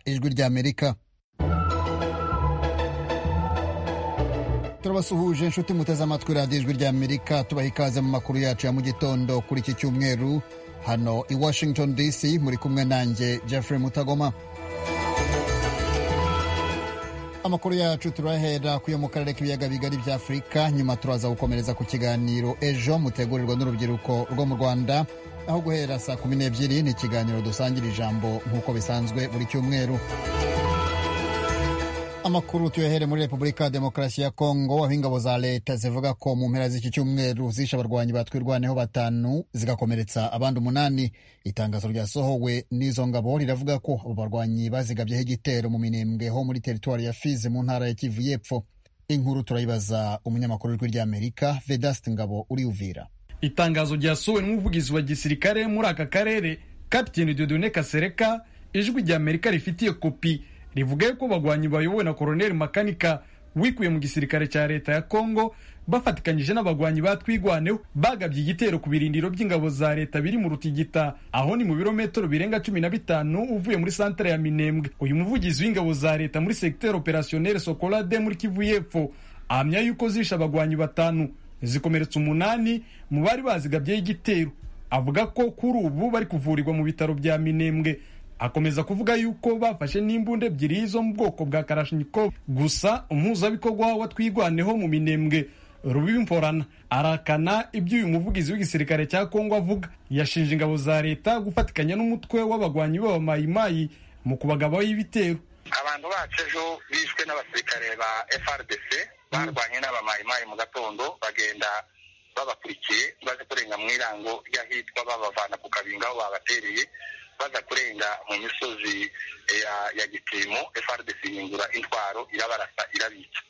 ry'amerika turabasuhuje inshuti muteze amatwi radiyo ijwi ry'amerika tubaha ikaze mu makuru yacu ya mu gitondo kuri iki cyumweru hano i washington dc muri kumwe nanjye jeffrey mutagoma amakuru yacu turahera kuyo mu karere k'ibiyaga bigari bya afurika nyuma turaza gukomereza ku kiganiro ejo mutegurirwa n'urubyiruko rwo mu rwanda aho guhera saa kumi n'ebyiri ni ikiganiro dusangira ijambo nk'uko bisanzwe buri cyumweru amakuru tuyahere muri repubulika ya demokarasi ya kongo aho ingabo za leta zivuga ko mu mpera z'iki cyumweru zishe abarwanyi batwirwaneho batanu zigakomeretsa abandi umunani itangazo ryasohowe n'izo ngabo riravuga ko abo barwanyi bazigabyeho igitero mu minembwe ho muri teritwari ya fizi mu ntara ya kivu y'epfo inkuru turayibaza umunyamakuru w'ijwi ry'amerika vedasite ngabo uriyuvira itangazo ryasohowe n'umuvugizi wa gisirikare muri aka karere kapiteni dodone kasereka ijwi ry'amerika rifitiye kopi rivuga yuko abagwanyi bayobowe na koroneli makanika wikuye mu gisirikare cya leta ya kongo bafatikanyije n'abagwanyi batwigwaneho bagabye igitero ku birindiro by'ingabo za leta biri mu rutigita aho ni mu birometero birenga cumi na bitanu uvuye muri santare ya minembwe uyu muvugizi w'ingabo za leta muri segiteri operasiyoneri sokolade muri kivu y'epfo ahamya yuko zishe abagwanyi batanu zikomeretsa umunani mu bari bazigabyeho igitero avuga ko kuri ubu bari kuvurirwa mu bitaro bya minembwe akomeza kuvuga yuko bafashe n'imbunda ebyiri zo mu bwoko bwa karashinikov gusa umuhuzabikorwa wa twigwaneho mu minembwe rubibi mporana arakana ibyo uyu muvugizi w'igisirikare cya kongo avuga yashinje ingabo za leta gufatikanya n'umutwe w'abagwanyi b'abamayimayi mu kubagabaho ibitero abantu bacu ejo bishwe n'abasirikare ba frdc barwanye n'abamayimayi mu gatondo bagenda babakurikiye baze kurenga mu irango ry'ahitwa babavana ku kabingo aho babatereye baza kurenga mu misozi ya ya gipimo frdc yingura intwaro irabarasa irabica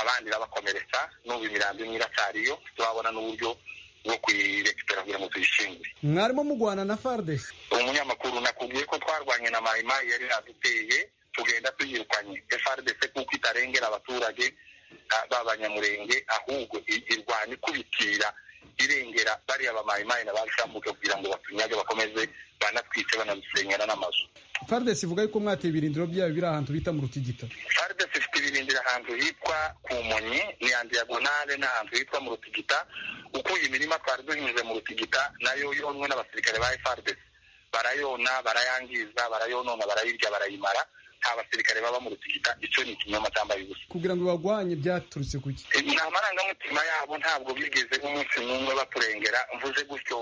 abandi irabakomeretsa n'ubu imirambo imwe iracyariyo turabona n'uburyo bwo kuyirekipera kugira ngo tuyishingure mwarimo mugwana na frdc umunyamakuru nakubwiye ko twarwanye na mayimayi yari yaduteye tugenda tuyirukanye frdc kuko itarengera abaturage b'abanyamurenge ahubwo irwanya ikubitira irengera bariya bamayimayi na bashambuke kugira ngo batunyage bakomeze banatwice banadusenyera n'amazu fardesi ivuga yuko mwateye ibirindiro byayo biri ahantu bita mu rutigita fardesi ifite ibirindiro ahantu hitwa ku munyi ni ya diyagonale n'ahantu hitwa mu rutigita ukuye imirima twari duhinze mu rutigita nayo yonwe n'abasirikare ba fardesi barayona barayangiza barayonona barayirya barayimara nta basirikare baba mu rutigita icyo ni ikinyoma cyambaye ubusa kugira ngo bagwanye byaturutse ku ki ni amarangamutima yabo ntabwo bigeze nk'umunsi n'umwe baturengera mvuze gutyo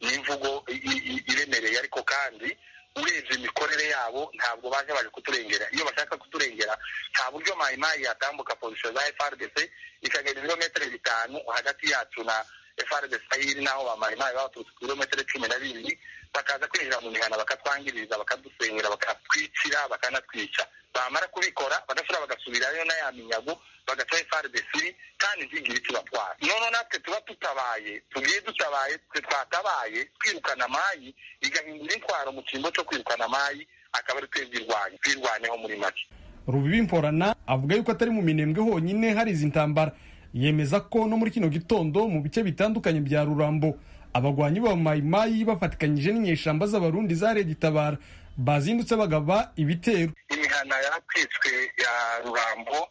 ni imvugo iremereye ariko kandi urebye imikorere yabo ntabwo baje baje kuturengera iyo bashaka kuturengera nta buryo mayimayi yatambuka pozisiyo za frdc ikagenda ibirometero bitanu hagati yacu na frdc ayiri n'aho bamayimayi baturutse ku birometero cumi na bibiri bakaza kwinjira mu mihana bakatwangiriza bakadusenyera bakatwicira bakanatwica bamara kubikora bagasura bagasubirayo na ya minyago bagaca frdc kandi ntigire icyo batwara noneho natwe tuba tutabaye tugiye dutabaye twe twatabaye twirukana amayi igahindura intwaro mu cyimbo cyo kwirukana amayi akaba ari twebwirwanya twirwaneho muri make rubibi mporana avuga yuko atari mu minembwe honyine hari izi ntambara yemeza ko no muri kino gitondo mu bice bitandukanye bya rurambo abagwanyi ba mayimayi bafatikanyije n'inyeshamba z'abarundi zarebye itabara bazindutse bagaba ibitero imihana yaratwitswe ya rurambo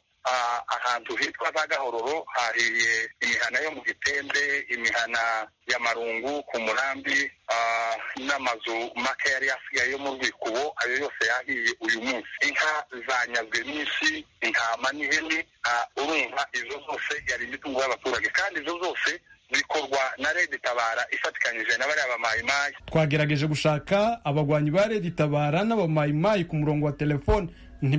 ahantu hitwa za gahororo hariye imihana yo mu gitembe imihana ya marungu ku murambi n'amazu make yari yasigaye yo mu rwikubo ayo yose yahiye uyu munsi inka zanyazwe nyinshi intama n'ihene urumva izo zose yari imitungo y'abaturage kandi izo zose bikorwa na Red Tabara ifatikanyije na bariya bamayimayi twagerageje gushaka abagwanyi ba Red Tabara n'abamayimayi ku murongo wa telefone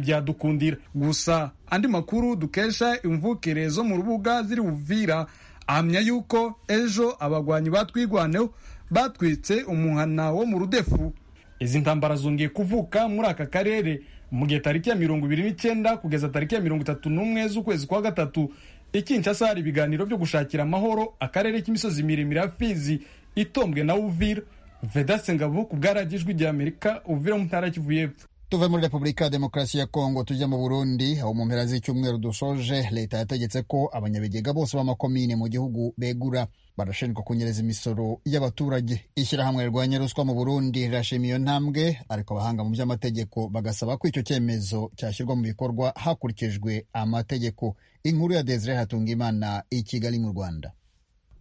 ntibyadukundira gusa andi makuru dukesha imvukire zo mu rubuga ziri buvira ahamya yuko ejo abagwanyi batwigwaneho batwitse umuhana wo mu rudefu izi ntambara zongeye kuvuka muri aka karere mu gihe tariki ya mirongo ibiri n'icyenda kugeza tariki ya mirongo itatu n'umwe z'ukwezi kwa gatatu ikinshasa hari ibiganiro byo gushakira amahoro akarere k'imisozi miremire ya fizi itombwe na uvira vedase ngabo ku bwa radiyo ijwi ry'amerika uvira mu ntara kivu y'epfo tuve muri repubulika ya demokarasi ya kongo tujya mu burundi aho mu mpera z'icyumweru dusoje leta yategetse ko abanyabigega bose b'amakomine mu gihugu begura barashinjwa kunyereza imisoro y'abaturage ishyirahamwe rirwanya ruswa mu burundi rirashima iyo ntambwe ariko abahanga mu by'amategeko bagasaba ko icyo cyemezo cyashyirwa mu bikorwa hakurikijwe amategeko inkuru ya desire hatungimana i kigali mu rwanda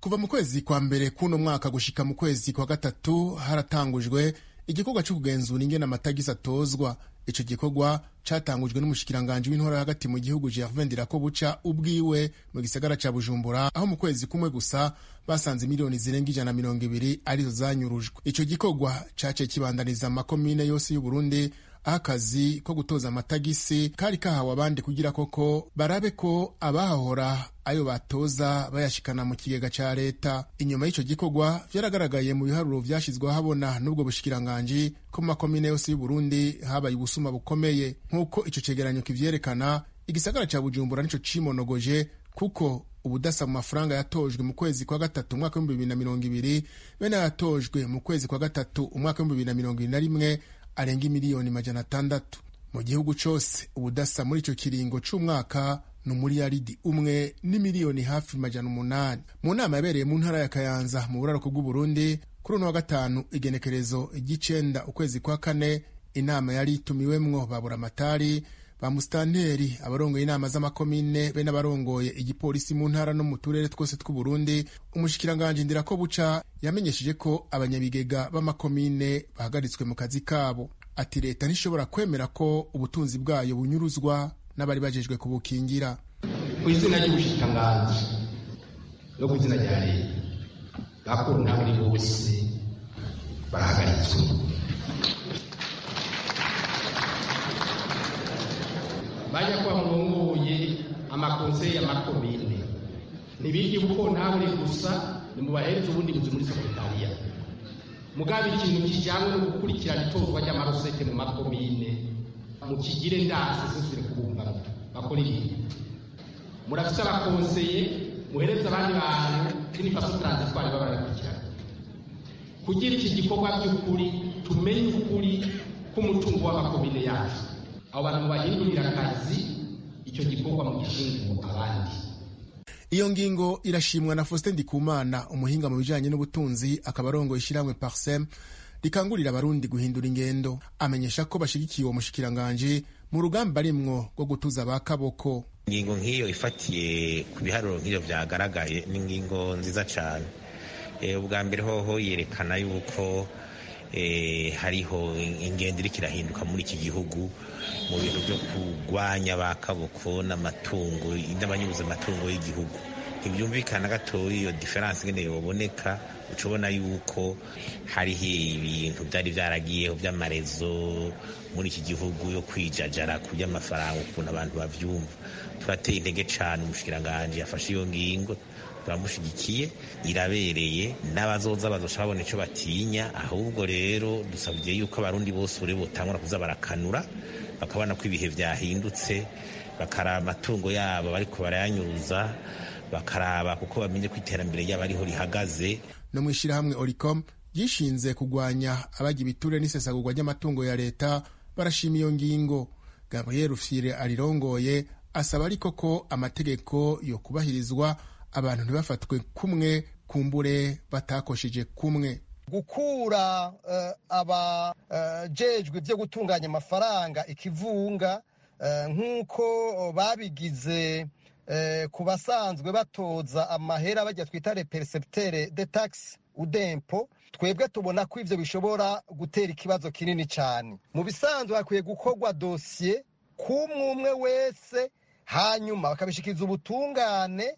kuva mu kwezi kwa mbere k'uno mwaka gushika mu kwezi kwa gatatu haratangujwe igikorwa cyo kugenzura ingene amata agize atozwa ico gikorwa catangujwe n'umushikiranganji w'intora hagati mu gihugu Gervais Ndirakobuca ubwiwe mu gisagara ca Bujumbura aho mu kwezi kumwe gusa basanze miliyoni zirenga ijana mirongo ibiri arizo zanyurujwe ico gikorwa caciye kibandaniza amakomine yose y'Uburundi aho akazi ko gutoza amatagisi kari kahawe abandi kugira koko barabe ko abahahora ayo batoza bayashikana mu kigega ca leta inyuma y'ico gikorwa vyaragaragaye mu biharuro vyashizweho habona n'ubwo bushikiranganji ko mu makomine yose y'uburundi habaye ubusuma bukomeye nk'uko ico cegeranyo kivyerekana igisagara ca bujumbura nico cimonogoje kuko ubudasa mu mafaranga yatojwe mu kwezi kwa gatatu umwaka w'ibihumbi bibiri na mirongo ibiri bene yatojwe mu kwezi kwa gatatu umwaka w'ibihumbi bibiri na mirongo ibiri na rimwe arenga miliyoni majana atandatu mu gihugu cose ubudasa muri ico kiringo c'umwaka ni umuriyaridi umwe n'imiliyoni hafi majana umunani mu nama yabereye mu ntara ya kayanza mu buraruko bw'uburundi kuri uno wa gatanu igenekerezo ry'icenda ukwezi kwa kane inama yari itumiwemwo babura amatari ba musitanteri abarongoye inama z'amakomine be n'abarongoye igipolisi mu ntara no mu turere twose tw'uburundi umushikiranganji ndirakobuca yamenyesheje ko abanyabigega b'amakomine bahagaritswe mu kazi kabo ati leta ntishobora kwemera ko ubutunzi bwayo bunyuruzwa n'abari bajejwe kubukingira ku izina ry'umushikiranganji no ku izina rya leta bakuru n'abari bose barahagaritswe bajya kuba mwunguye amakonseye y'amakomine ntibirye kuko ntabure gusa nimubahereze ubundi buzi muri sekretariya mugaba ikintu kijyanye no gukurikirana itorwa ry'amarosete mu makomine mukigire ndase zose kumva bakora ibintu murafite abakonseye muhereza abandi bantu kini faso transitwari baba barakurikirana kugira iki gikorwa by'ukuri tumenye ukuri k'umutungo w'amakomine yacu abo bantu bahindurira akazi icyo gikorwa mu gishinzwe abandi iyo ngingo irashimwa na Faustin Ndikumana umuhinga mu bijyanye n'ubutunzi akaba arongoye ishyirahamwe Parsem rikangurira abarundi guhindura ingendo amenyesha ko bashyigikiye uwo mushikiranganje mu rugamba rimwo rwo gutuza ba kaboko ingingo nk'iyo ifatiye ku biharuro nk'iyo byagaragaye ni ingingo nziza cyane ubwa mbere hoho yerekana yuko hariho ingendo iriko irahinduka muri iki gihugu mu bintu byo kurwanya ba kaboko n'amatungo n'abanyuza amatungo y'igihugu ntibyumvikana gatoya iyo diferanse ngene yoboneka uca ubona yuko hariho ibintu byari byaragiyeho by'amarezo muri iki gihugu yo kwijajara ku by'amafaranga ukuntu abantu bavyumva turateye intege cane umushikiranganji yafashe iyo ngingo turamushyigikiye irabereye n'abazoza bazoca babona icyo batinya ahubwo rero dusabye yuko abarundi bose uri butangura kuza barakanura bakabona ko ibihe byahindutse bakaraba amatungo yabo bariko barayanyuza bakaraba kuko bamenye ko iterambere ryabo ariho rihagaze no mu ishyirahamwe oricom ryishinze kurwanya abajya ibiture n'isesagurwa ry'amatungo ya leta barashima iyo ngingo gabriel fire arirongoye asaba ariko ko amategeko yo kubahirizwa abantu ntibafatwe kumwe kumbure batakosheje kumwe gukura abajejwe ibyo gutunganya amafaranga ikivunga nk'uko babigize ku basanzwe batoza amahera bajya twita reperesebutere de tagisi udempo twebwe tubona ko ibyo bishobora gutera ikibazo kinini cyane mu bisanzwe hakwiye gukorwa dosiye k'umwe umwe wese hanyuma bakabishikiriza ubutungane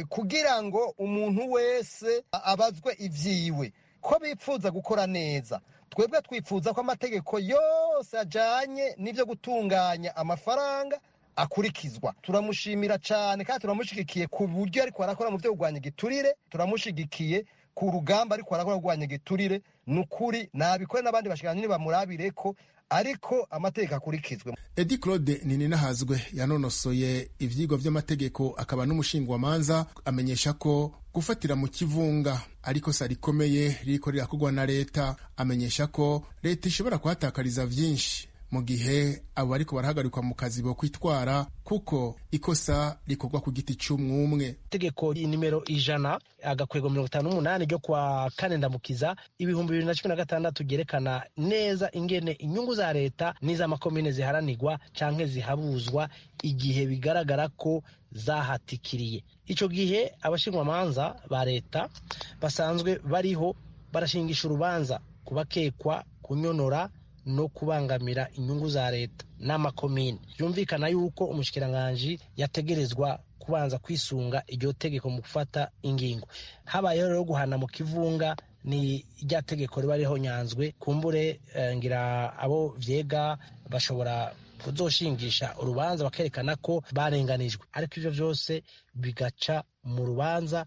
kugira ngo umuntu wese abazwe ibyiwe ko bipfuza gukora neza twebwe twifuza ko amategeko yose ajyanye n'ibyo gutunganya amafaranga akurikizwa turamushimira cyane kandi turamushyigikiye ku buryo ariko arakora mu byo kurwanya igiturire turamushyigikiye ku rugamba ariko arakora kurwanya igiturire ni ukuri nabikore n'abandi bashyiranira bamurabire ko ariko amategeko akurikizwe edi claude nininahazwe yanonosoye ibyigwa by'amategeko akaba n'umushingamanza amenyesha ko gufatira mu kivunga ariko sa rikomeye ririkorera kugwa na leta amenyesha ko leta ishobora kuhatakariza byinshi mu gihe abo ariko barahagarikwa mu kazi bo kwitwara kuko ikosa rikorwa ku giti cy'umwumwe itegeko nimero ijana agakwego mirongo itanu n'umunani ryo kwa kane ndamukiza ibihumbi bibiri na cumi na gatandatu byerekana neza ingene inyungu za leta n'iz'amakomine ziharanirwa cyangwa zihabuzwa igihe bigaragara ko zahatikiriye icyo gihe abashinjwamanza ba leta basanzwe bariho barashingisha urubanza ku bakekwa kunyonora no kubangamira inyungu za leta n'amakomine byumvikana yuko umushikiranganji yategerezwa kubanza kwisunga iryo tegeko mu gufata ingingo habayeho rero guhana mu kivunga ni rya tegeko riba ririho nyanzwe kumbure ngira abo byega bashobora kuzoshingisha urubanza bakerekana ko barenganijwe ariko ibyo byose bigaca mu rubanza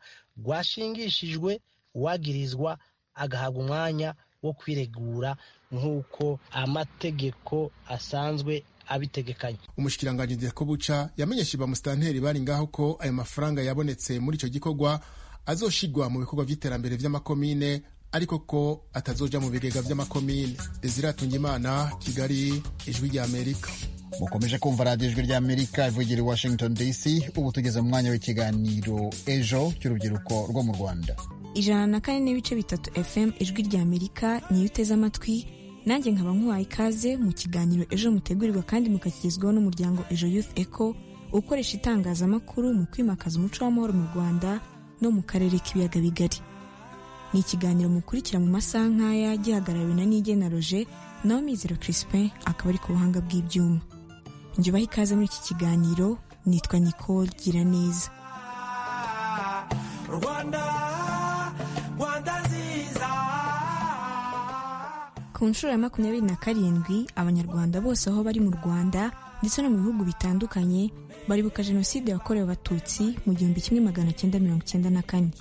rwashingishijwe uwagirizwa agahabwa umwanya wo kwiregura nk'uko amategeko asanzwe abitegekanye umushikiranganji ndekobuca yamenyeshe bamusitanteri bari ngaho ko ayo mafaranga yabonetse muri icyo gikorwa azoshigwa mu bikorwa by'iterambere by'amakomine ariko ko atazoja mu bigega by'amakomine desire atungimana kigali ijwi ry'amerika mukomeje kumva radiyo ijwi ry'amerika ivugira i washington dc ubu tugeze mu mwanya w'ikiganiro ejo cy'urubyiruko rwo mu rwanda ijana na kane n'ibice bitatu fm ijwi ry'amerika niyo uteze amatwi nanjye nkaba nkuhaye ikaze mu kiganiro ejo mutegurirwa kandi mukashyikirizwaho n'umuryango ejo youth eco ukoresha itangazamakuru mu kwimakaza umuco w'amahoro mu rwanda no mu karere k'ibiyaga bigari ni ikiganiro mukurikira mu masaha nk'aya gihagarariwe na nigena roje nawe mizero crispin akaba ari ku buhanga bw'ibyuma ngebaho ikaze muri iki kiganiro nitwa nicole gira neza ku nshuro ya makumyabiri na karindwi abanyarwanda bose aho bari mu rwanda ndetse no mu bihugu bitandukanye baribuka jenoside yakorewe abatutsi mu gihumbi kimwe magana cyenda mirongo cyenda na kane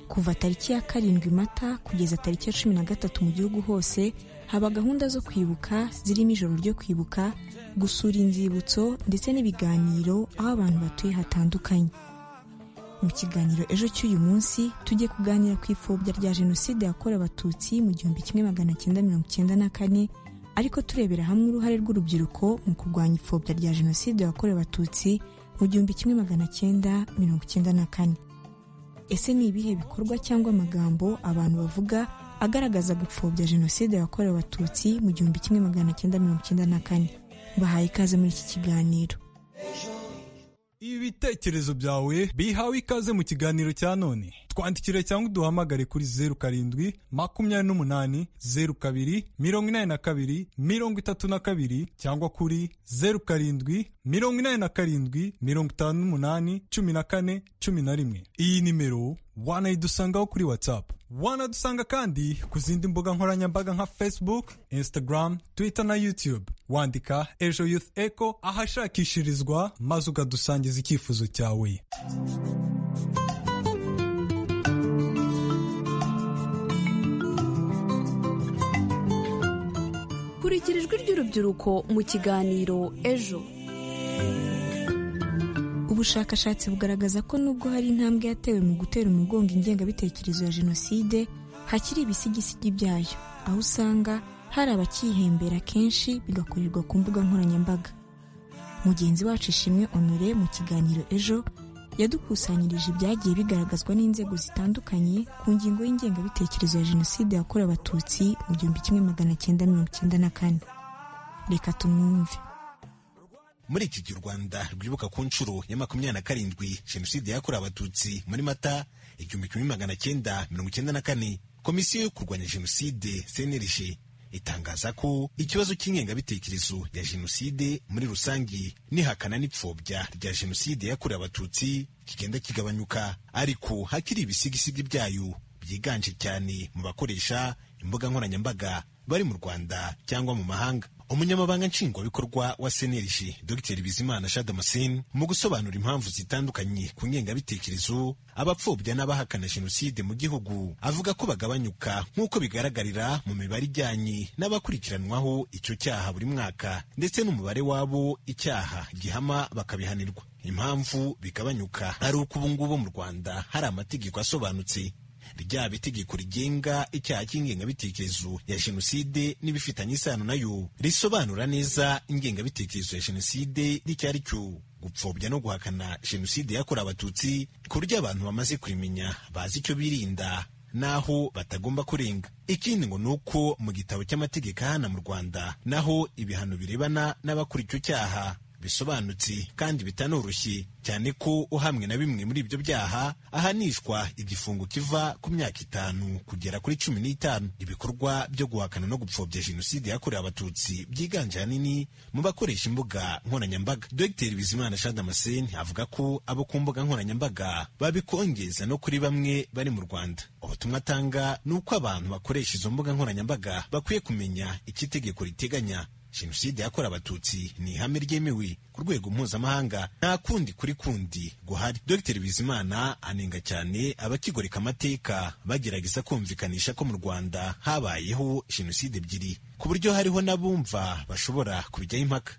kuva tariki ya karindwi mata kugeza tariki ya cumi na gatatu mu gihugu hose haba gahunda zo kwibuka zirimo ijoro ryo kwibuka gusura inzibutso ndetse n'ibiganiro aho abantu batuye hatandukanye mu kiganiro ejo cy'uyu munsi tujye kuganira ku ipfobya rya jenoside yakorewe abatutsi mu gihumbi kimwe magana cyenda mirongo cyenda na kane ariko turebera hamwe uruhare rw'urubyiruko mu kurwanya ipfobya rya jenoside yakorewe abatutsi mu gihumbi kimwe magana cyenda mirongo cyenda na kane ese ni ibihe bikorwa cyangwa amagambo abantu bavuga agaragaza gupfobya jenoside yakorewe abatutsi mu gihumbi kimwe magana cyenda mirongo cyenda na kane bahaye ikaze muri iki kiganiro ibitekerezo byawe bihawe ikaze mu kiganiro cya none twandikire cyangwa uduhamagare kuri zeru karindwi makumyabiri n'umunani zeru kabiri mirongo inani na kabiri mirongo itatu na kabiri cyangwa kuri zeru karindwi mirongo inani na karindwi mirongo itanu n'umunani cumi na kane cumi na rimwe iyi nimero wanayidusangaho kuri watsapu wanadusanga kandi ku zindi mbuga nkoranyambaga nka facebook instagram twitter na youtube wandika ejo youth eco ahashakishirizwa maze ukadusangiza icyifuzo cyawe kurikira ijwi ry'urubyiruko mu kiganiro ejo ubushakashatsi bugaragaza ko nubwo hari intambwe yatewe mu gutera umugongo ingengabitekerezo ya jenoside hakiri ibisigisigi byayo aho usanga hari abakihembera kenshi bigakorerwa ku mbuga nkoranyambaga mugenzi wacu ishimwe onore mu kiganiro ejo yadukusanyirije ibyagiye bigaragazwa n'inzego zitandukanye ku ngingo y'ingengabitekerezo ya jenoside yakorewe abatutsi mu gihumbi kimwe magana cyenda mirongo cyenda na kane reka tumwumve muri iki gihe u rwanda rwibuka ku nshuro ya makumyabiri na karindwi jenoside yakorewe abatutsi muri mata igihumbi kimwe magana cyenda mirongo icyenda na kane komisiyo yo kurwanya jenoside cnlg itangaza ko ikibazo cy'ingengabitekerezo ya jenoside muri rusange n'ihakana n'ipfobya rya jenoside yakorewe abatutsi kigenda kigabanyuka ariko hakiri ibisigisigi byayo byiganje cyane mu bakoresha imbuga nkoranyambaga bari mu rwanda cyangwa mu mahanga umunyamabanga nshingwabikorwa wa seneriji dr bizimana shadamasini mu gusobanura impamvu zitandukanye ku ngengabitekerezo abapfobya n'abahakana jenoside mu gihugu avuga ko bagabanyuka nk'uko bigaragarira mu mibare ijyanye n'abakurikiranwaho icyo cyaha buri mwaka ndetse n'umubare w'abo icyaha gihama bakabihanirwa impamvu bigabanyuka ari uko ubu ngubu mu rwanda hari amategeko asobanutse ryaba itegeko rigenga icyaha cy'ingengabitekerezo ya jenoside n'ibifitanye isano nayo risobanura neza ingengabitekerezo ya jenoside n'icyo ari cyo gupfobya no guhakana jenoside yakorewe abatutsi ku buryo abantu bamaze kurimenya bazi icyo birinda naho batagomba kurenga ikindi ngo ni uko mu gitabo cy'amategeko ahana mu rwanda naho ibihano birebana n'abakora icyo cyaha bisobanutse kandi bitanoroshye cyane ko uhamwe na bimwe muri ibyo byaha ahanishwa igifungo kiva ku myaka itanu kugera kuri cumi n'itanu ibikorwa byo guhakana no gupfobya jenoside yakorewe abatutsi byiganje ahanini mu bakoresha imbuga nkoranyambaga dr bizimana shadamaseni avuga ko abo ku mbuga nkoranyambaga babikongeza no kuri bamwe bari mu rwanda ubutumwa atanga ni uko abantu bakoresha izo mbuga nkoranyambaga bakwiye kumenya icyo itegeko riteganya jenoside yakorewe abatutsi ni ihame ryemewe ku rwego mpuzamahanga nta kundi kuri kundi guhari dr bizimana anenga cyane abakigoreka amateka bagerageza kumvikanisha ko mu rwanda habayeho jenoside ebyiri ku buryo hariho n'abumva bashobora kubijyaho impaka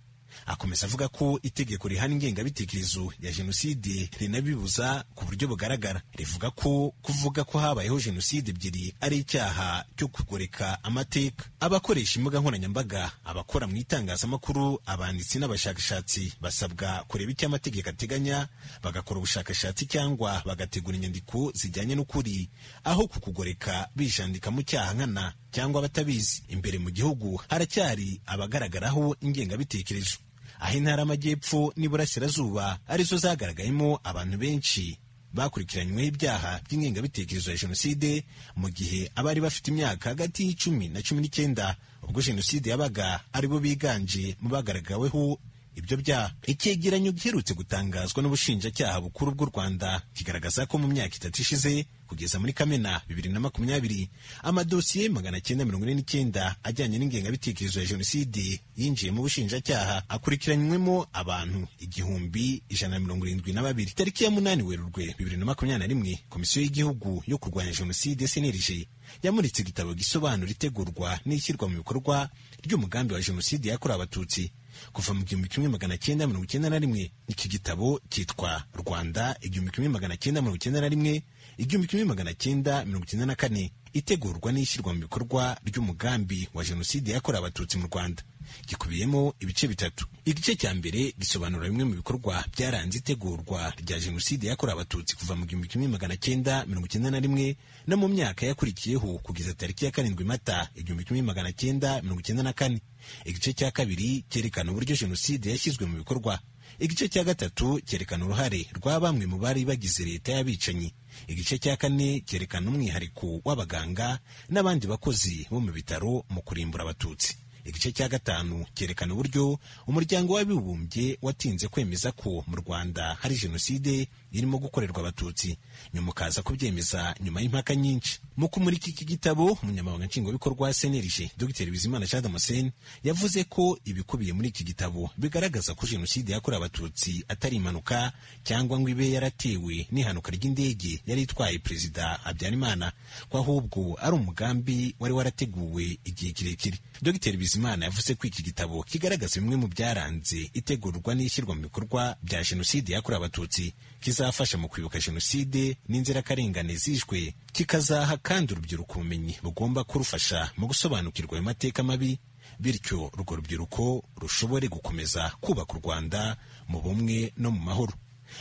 akomeza avuga ko itegeko rihana ingengabitekerezo ya jenoside rinabibuza ku buryo bugaragara rivuga ko kuvuga ko habayeho jenoside ebyiri ari icyaha cyo kugoreka amateka abakoresha imbuga nkoranyambaga abakora mu itangazamakuru abanditsi n'abashakashatsi basabwa kureba icyo amategeko ateganya bagakora ubushakashatsi cyangwa bagategura inyandiko zijyanye n'ukuri aho ku kugoreka bijandika mu cyaha nkana cyangwa abatabizi imbere mu gihugu haracyari abagaragaraho ingengabitekerezo aho intara y'amajyepfo n'iburasirazuba arizo zagaragayemo abantu benshi bakurikiranyweho ibyaha by'ingengabitekerezo ya jenoside mu gihe abari bafite imyaka hagati y'icumi na cumi n'icyenda ubwo jenoside yabaga aribo biganje mu bagaragaweho ibyo byaha icyegeranyo giherutse gutangazwa n'ubushinjacyaha bukuru bw'u rwanda kigaragaza ko mu myaka itatu ishize kugeza muri kamena bibiri na makumyabiri amadosiye magana cyenda mirongo ine n'icyenda ajyanye n'ingengabitekerezo ya jenoside yinjiye mu bushinjacyaha akurikiranywemo abantu igihumbi ijana na mirongo irindwi na babiri tariki ya munani werurwe bibiri na makumyabiri na rimwe komisiyo y'igihugu yo kurwanya jenoside cnlg yamuritse igitabo gisobanura itegurwa n'ishyirwa mu bikorwa ry'umugambi wa jenoside yakorewe abatutsi kuva mu gihumbi kimwe magana cyenda mirongo icyenda na rimwe iki gitabo cyitwa rwanda igihumbi kimwe magana cyenda mirongo icyenda na rimwe igihumbi kimwe magana cyenda mirongo icyenda na kane itegurwa n'ishyirwa mu bikorwa ry'umugambi wa jenoside yakorewe abatutsi mu rwanda gikubiyemo ibice bitatu igice cya mbere gisobanura bimwe mu bikorwa byaranze itegurwa rya jenoside yakorewe abatutsi kuva mu gihumbi kimwe magana cyenda mirongo icyenda na rimwe no mu myaka yakurikiyeho kugeza tariki ya karindwi mata igihumbi kimwe magana cyenda mirongo icyenda na kane igice cya kabiri cyerekana uburyo jenoside yashyizwe mu bikorwa igice cya gatatu cyerekana uruhare rwa bamwe mu bari bagize leta y'abicanyi igice cya kane cyerekana umwihariko w'abaganga n'abandi bakozi bo mu bitaro mu kurimbura abatutsi igice cya gatanu cyerekana uburyo umuryango w'abibumbye watinze kwemeza ko mu rwanda hari jenoside irimo gukorerwa abatutsi nyuma ukaza kubyemeza nyuma y'impaka nyinshi mu kumurika iki gitabo umunyamabanga nshingwabikorwa senelije dr bizimana chadamosen yavuze ko ibikubiye muri iki gitabo bigaragaza ko jenoside yakorewe abatutsi atari impanuka cyangwa ngo ibe yaratewe n'ihanuka ry'indege yari itwaye perezida habyarimana ko ahubwo ari umugambi wari warateguwe igihe kirekire dr bizimana yavuze ko iki gitabo kigaragaza bimwe mu byaranze itegurwa n'ishyirwa mu bikorwa bya jenoside yakorewe abatutsi kizafasha mu kwibuka jenoside n'inzirakarengane zishwe kikazaha kandi urubyiruko ubumenyi bugomba kurufasha mu gusobanukirwa ayo mateka mabi bityo urwo rubyiruko rushobore gukomeza kubaka u rwanda mu bumwe no mu mahoro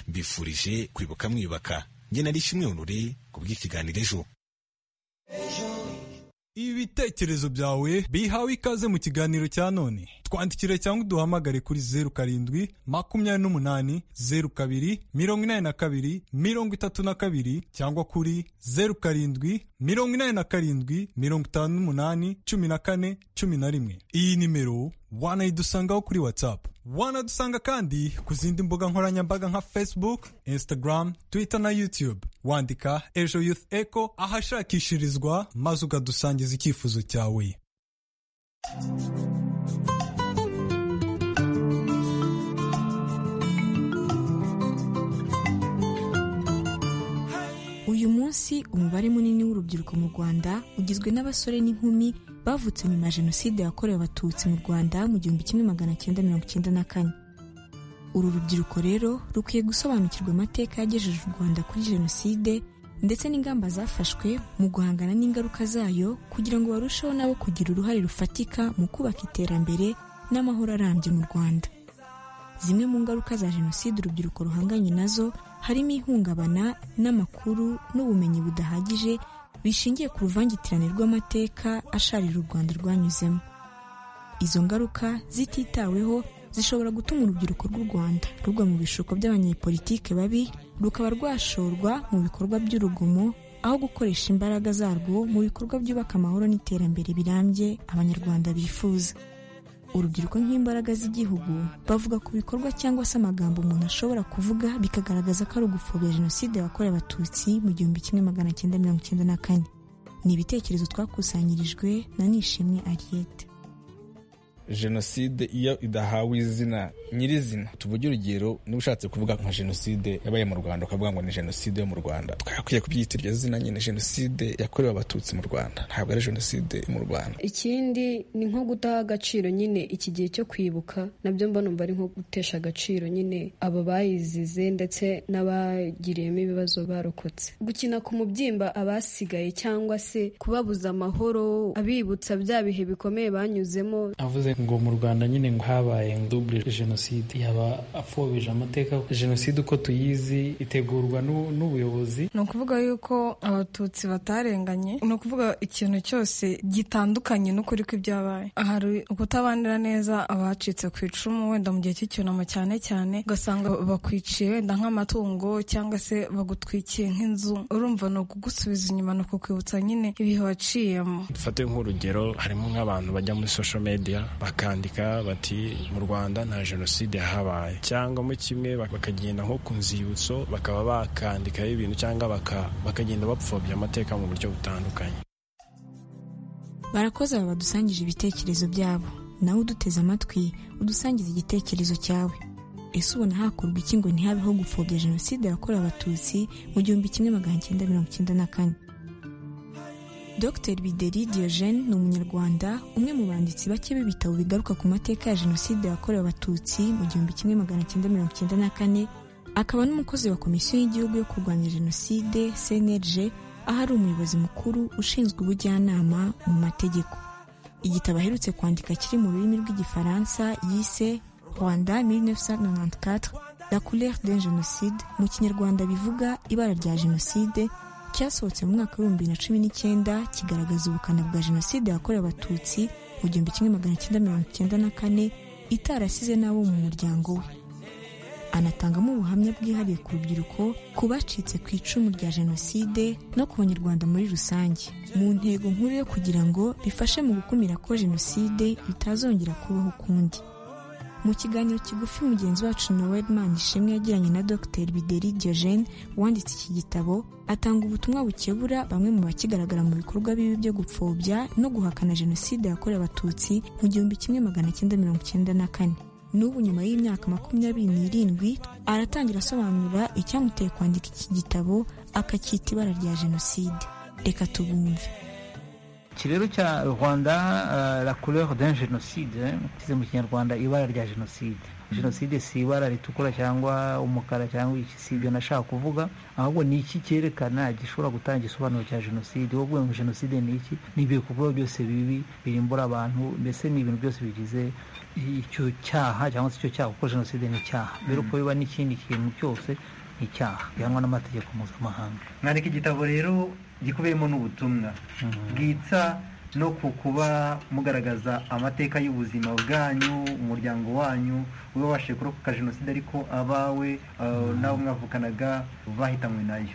mbifurije kwibuka mwiyubaka njye nari ishimwe urure ku bw'ikiganiro ejo ibitekerezo byawe bihawe ikaze mu kiganiro cya none twandikire cyangwa uduhamagare kuri zeru karindwi makumyabiri n'umunani zeru kabiri mirongo inani na kabiri mirongo itatu na kabiri cyangwa kuri zeru karindwi mirongo inani na karindwi mirongo itanu n'umunani cumi na kane cumi na rimwe iyi nimero wanayidusangaho kuri watsapu wanadusanga kandi ku zindi mbuga nkoranyambaga nka facebook instagram twitter na youtube wandika ejo youth echo ahashakishirizwa maze ukadusangiza icyifuzo cyawe uyu munsi umubare munini w'urubyiruko mu rwanda ugizwe n'abasore n'inkumi bavutse nyuma ya jenoside yakorewe abatutsi mu rwanda mu gihumbi kimwe magana cyenda mirongo icyenda na kane uru rubyiruko rero rukwiye gusobanukirwa amateka yagejeje u rwanda kuri jenoside ndetse n'ingamba zafashwe mu guhangana n'ingaruka zayo kugira ngo barusheho nabo kugira uruhare rufatika mu kubaka iterambere n'amahoro arambye mu rwanda zimwe mu ngaruka za jenoside urubyiruko ruhanganye nazo harimo ihungabana n'amakuru n'ubumenyi budahagije bishingiye ku ruvangitirane rw'amateka asharira u rwanda rwanyuzemo izo ngaruka zititaweho zishobora gutuma urubyiruko rw'u rwanda rugwa mu bishuko by'abanyepolitike babi rukaba rwashorwa mu bikorwa by'urugomo aho gukoresha imbaraga zarwo mu bikorwa byubaka amahoro n'iterambere birambye abanyarwanda bifuza urubyiruko nk'imbaraga z'igihugu bavuga ku bikorwa cyangwa se amagambo umuntu ashobora kuvuga bikagaragaza ko ari ugupfobya jenoside yakorewe abatutsi mu gihumbi kimwe magana cyenda mirongo icyenda na kane ni ibitekerezo twakusanyirijwe na nishimwe ariyete jenoside iyo idahawe izina nyirizina tuvuge urugero niba ushatse kuvuga nka jenoside yabaye mu rwanda ukavuga ngo ni jenoside yo mu rwanda twakwiye kubyita iryo zina nyine jenoside yakorewe abatutsi mu rwanda ntabwo ari jenoside yo mu rwanda ikindi ni nko gudaha agaciro nyine iki gihe cyo kwibuka nabyo mbona mba ari nko gutesha agaciro nyine abo bayizize ndetse n'abagiriyemo ibibazo barokotse gukina ku mubyimba abasigaye cyangwa se kubabuza amahoro abibutsa bya bihe bikomeye banyuzemo avuze ngo mu rwanda nyine ngo habaye dubure jenoside yaba apfobije amateka jenoside uko tuyizi itegurwa n'ubuyobozi ni ukuvuga yuko abatutsi batarenganye ni ukuvuga ikintu cyose gitandukanye n'ukuri kw'ibyabaye hari ukutabanira neza abacitse ku icumu wenda mu gihe cy'icyunamo cyane cyane ugasanga bakwiciye wenda nk'amatungo cyangwa se bagutwikiye nk'inzu urumva ni ukugusubiza inyuma ni ukukwibutsa nyine ibihe waciyemo dufate nk'urugero harimo nk'abantu bajya muri sosho mediya bakandika bati mu rwanda nta jenoside yahabaye cyangwa mu kimwe bakagenda nko ku nzibutso bakaba bakandikaho ibintu cyangwa bakagenda bapfobya amateka mu buryo butandukanye barakoze aba badusangije ibitekerezo byabo nawe uduteze amatwi udusangiza igitekerezo cyawe ese ubona hakorwa iki ngo ntihabeho gupfobya jenoside yakorewe abatutsi mu gihumbi kimwe magana cyenda mirongo icyenda na kane dr bideri diogene ni umunyarwanda umwe mu banditsi bake b'ibitabo bigaruka ku mateka ya jenoside yakorewe abatutsi mu gihumbi kimwe magana cyenda mirongo icyenda na kane akaba n'umukozi wa komisiyo y'igihugu yo kurwanya jenoside cnlg aho ari umuyobozi mukuru ushinzwe ubujyanama mu mategeko igitabo aherutse kwandika kiri mu rurimi rw'igifaransa yise rwanda 1994 la couleur d'un genocide mu kinyarwanda bivuga ibara rya jenoside cyasohotse mu mwaka w'ibihumbi bibiri na cumi n'icyenda kigaragaza ubukana bwa jenoside yakorewe abatutsi mu gihumbi kimwe magana cyenda mirongo icyenda na kane itarasize n'abo mu muryango we anatangamo ubuhamya bwihariye ku rubyiruko ku bacitse ku icumu rya jenoside no ku banyarwanda muri rusange mu ntego nkuru yo kugira ngo bifashe mu gukumira ko jenoside bitazongera kubaho ukundi mu kiganiro kigufi mugenzi wacu noel manishimwe yagiranye na dr bideri diogene wanditse iki gitabo atanga ubutumwa bukebura bamwe mu bakigaragara mu bikorwa bibi byo gupfobya no guhakana jenoside yakorewe abatutsi mu gihumbi kimwe magana cyenda mirongo icyenda na kane n'ubu nyuma y'imyaka makumyabiri n'irindwi aratangira asobanura icyamuteye kwandika iki gitabo akacyita ibara rya jenoside reka tubumve iki rero cya rwanda la couleur d'un genocide kize mu kinyarwanda ibara rya jenoside jenoside si ibara ritukura cyangwa umukara cyangwa iki si ibyo nashaka kuvuga ahubwo ni iki cyerekana gishobora gutanga igisobanuro cya jenoside wowe uvuga ngo jenoside ni iki ni ibikorwa byose bibi birimbura abantu mbese ni ibintu byose bigize icyo cyaha cyangwa se icyo cyaha kuko jenoside ni icyaha mbere uko biba n'ikindi kintu cyose ni icyaha gihanwa n'amategeko mpuzamahanga mwandika igitabo rero gikubiyemo n'ubutumwa bwitsa no ku kuba mugaragaza amateka y'ubuzima bwanyu umuryango wanyu we wabashije kurokoka jenoside ariko abawe n'abo mwavukanaga bahitanywe nayo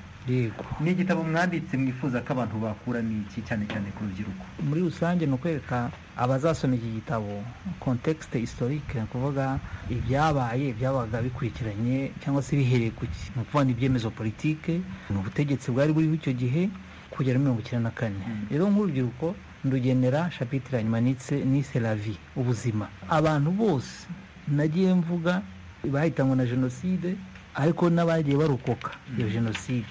ni igitabo mwanditse mwifuza ko abantu bakuramo iki cyane cyane ku rubyiruko muri rusange ni ukwereka abazasoma iki gitabo kontekisite historike ni ukuvuga ibyabaye byabaga bikurikiranye cyangwa se bihereye ku ki ni ukuvuga ibyemezo politike ni ubutegetsi bwari buriho icyo gihe kugera mirongo icyenda na kane rero nk'urubyiruko ndugenera shapitire hanyuma nise lavi ubuzima abantu bose nagiye mvuga bahitanywe na jenoside ariko n'abagiye barokoka iyo jenoside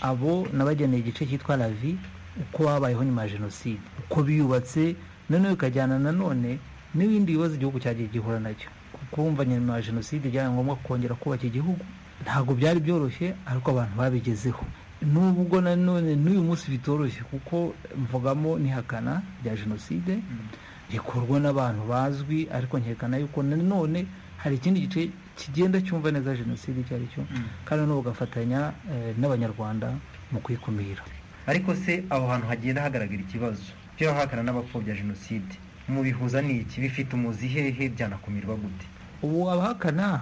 abo nabageneye igice cyitwa lavi uko babayeho nyuma ya jenoside uko biyubatse noneho bikajyana nanone n'ibindi bibazo igihugu cyagiye gihura nacyo kumva nyuma ya jenoside byari ngombwa kongera kubaka igihugu ntabwo byari byoroshye ariko abantu babigezeho nubwo nanone n'uyu munsi bitoroshye kuko mvugamo n'ihakana rya jenoside rikorwa n'abantu bazwi ariko nkekana yuko nanone hari ikindi gice kigenda cyumva neza jenoside icyo ari cyo kandi noneho bagafatanya n'abanyarwanda mu kuyikumira ariko se aho hantu hagenda hagaragara ikibazo by'abahakana n'abapfobya jenoside mubihuza n'iki bifite umuzi hehe byanakumirwa gute ubu abahakana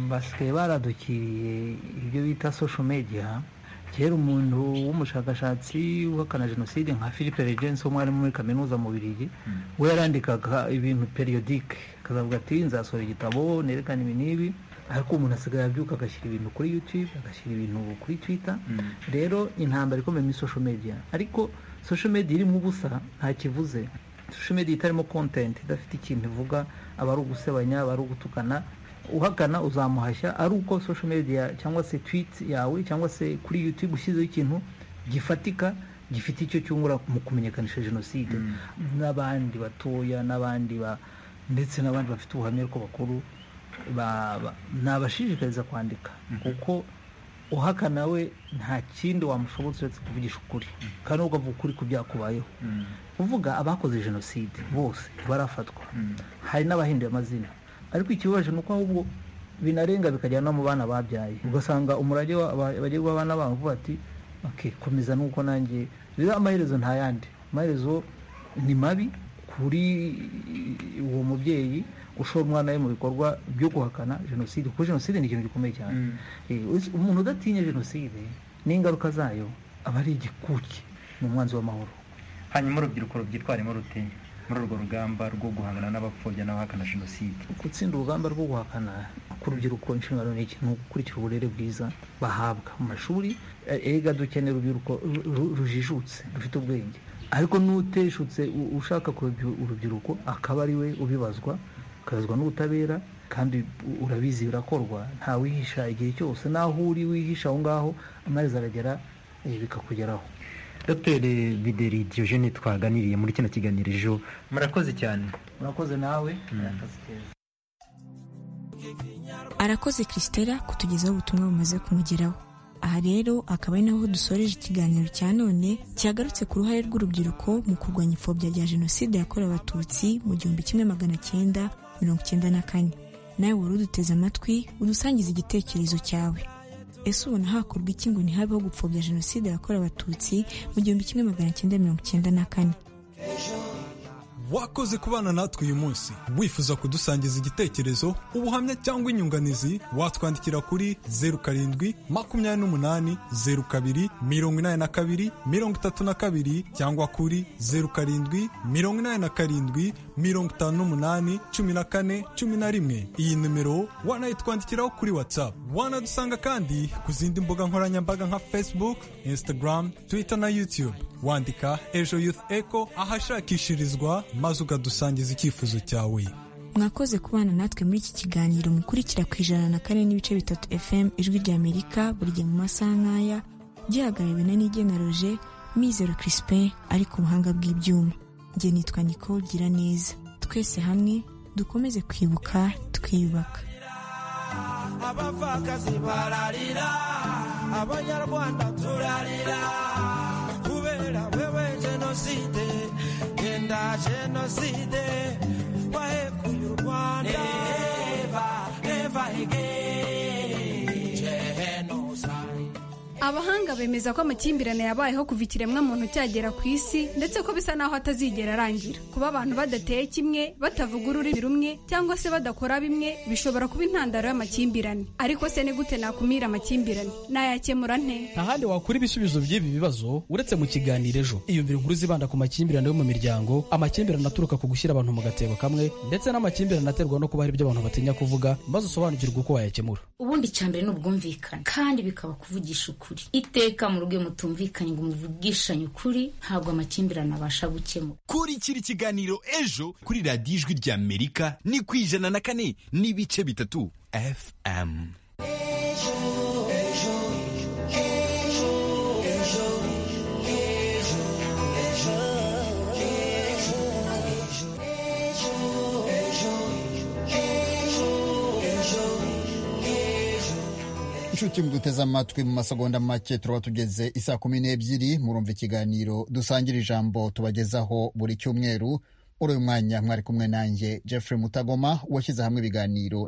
basigaye baradukiriye ibyo bita social media kera umuntu w'umushakashatsi uhakana jenoside nka philippe regensi umwarimu muri kaminuza mu birigi we yarandikaga ibintu periyodike akazavuga ati nzasohora igitabo nerekana ibi n'ibi ariko umuntu asigaye abyuka agashyira ibintu kuri youtube agashyira ibintu kuri twitter rero intambara ikomeye muri social media ariko social media irimo ubusa nta kivuze social media itarimo content idafite ikintu ivuga aba ari ugusebanya aba ari ugutukana uhakana uzamuhashya ari uko social media cyangwa se tweet yawe cyangwa se kuri youtube ushyizeho ikintu gifatika gifite icyo cyungura mu kumenyekanisha jenoside n'abandi batoya n'abandi ndetse n'abandi bafite ubuhamya ariko bakuru nabashishikariza kwandika kuko uhakana we nta kindi wamushobotse uretse kuvugisha ukuri kandi nubwo avuga ukuri ku byakubayeho uvuga abakoze jenoside bose barafatwa hari n'abahinduye amazina ariko ikibabaje ni uko ahubwo binarenga bikajyana no mu bana babyaye ugasanga umurage bagiye guha abana babo uvuga ati komeza nuko nanjye rero amaherezo nta yandi amaherezo ni mabi kuri uwo mubyeyi ushora umwana we mu bikorwa byo guhakana jenoside kuko jenoside ni ikintu gikomeye cyane umuntu udatinya jenoside n'ingaruka zayo aba ari igikuki ni umwanzi w'amahoro hanyuma urubyiruko rubyitwaremo rutinya muri urwo rugamba rwo guhangana n'abapfobya n'abahakana jenoside gutsinda urugamba rwo guhakana ku rubyiruko inshingano ni iki ni ugukurikira uburere bwiza bahabwa mu mashuri erega dukeneye urubyiruko rujijutse rufite ubwenge ariko n'uteshutse ushaka urubyiruko akaba ari we ubibazwa ukabazwa n'ubutabera kandi urabizi birakorwa ntawihisha igihe cyose n'aho uri wihisha aho ngaho amazi aragera bikakugeraho dr bideri diogene twaganiriye muri kino kiganiro ejo murakoze cyane murakoze nawe arakoze christela kutugezaho ubutumwa bumaze kumugeraho aha rero akaba ari naho dusoreje ikiganiro cya none cyagarutse ku ruhare rw'urubyiruko mu kurwanya imfobya rya jenoside yakorewe abatutsi mu gihumbi kimwe magana cyenda mirongo icyenda na kane nawe wari uduteze amatwi udusangiza igitekerezo cyawe ese ubona hakorwa iki ngo ntihabeho gupfobya jenoside yakorewe abatutsi mu gihumbi kimwe magana cyenda mirongo icyenda na kane wakoze kubana natwe uyu munsi wifuza kudusangiza igitekerezo ubuhamya cyangwa inyunganizi watwandikira kuri zeru karindwi makumyabiri n'umunani zeru kabiri mirongo inani na kabiri mirongo itatu na kabiri cyangwa kuri zeru karindwi mirongo inani na karindwi mirongo itanu n'umunani cumi na kane cumi na rimwe iyi nimero wanayitwandikiraho kuri whatsapp wanadusanga kandi ku zindi mbuga nkoranyambaga nka facebook instagram twitter na youtube wandika ejo youth eco ahashakishirizwa maze ukadusangiza icyifuzo cyawe mwakoze kubana natwe muri iki kiganiro mukurikira ku ijana na kane n'ibice bitatu fm ijwi ry'amerika buri gihe mu masaha nk'aya gihagarariwe na nigena roje mizero crispin ari ku buhanga bw'ibyuma njye nitwa nicole gira neza twese hamwe dukomeze kwibuka twiyubaka abapfakazi bararira abanyarwanda turarira kubera wewe jenoside genda jenoside wahekuye u rwanda abahanga bemeza ko amakimbirane yabayeho kuva ikiremwamuntu cyagera ku isi ndetse ko bisa naho atazigera arangira kuba abantu badateye kimwe batavuga ururimi rumwe cyangwa se badakora bimwe bishobora kuba intandaro y'amakimbirane ariko se ni gute nakumira amakimbirane nayakemura nte nta handi wakura ibisubizo by'ibi bibazo uretse mu kiganiro ejo iyumvira inkuru zibanda ku makimbirane yo mu miryango amakimbirane aturuka ku gushyira abantu mu gatebo kamwe ndetse n'amakimbirane aterwa no kuba hari ibyo abantu batinya kuvuga maze usobanukirwe uko wayakemura ubundi icyambere ni ubwumvikane kandi bikaba kuvugisha ukuri iteka mu rugo mutumvikanye ngo muvugishanye ukuri ntabwo amakimbirane abasha gukemura kurikira ikiganiro ejo kuri radiyo ijwi rya amerika ni ku ijana na kane n'ibice bitatu fm inshuti muduteze amatwi mu masegonda make turaba tugeze isaa kumi n'ebyiri murumva ikiganiro dusangira ijambo tubagezaho buri cyumweru muri uyu mwanya mwari kumwe nanjye jeffrey mutagoma washyize hamwe ibiganiro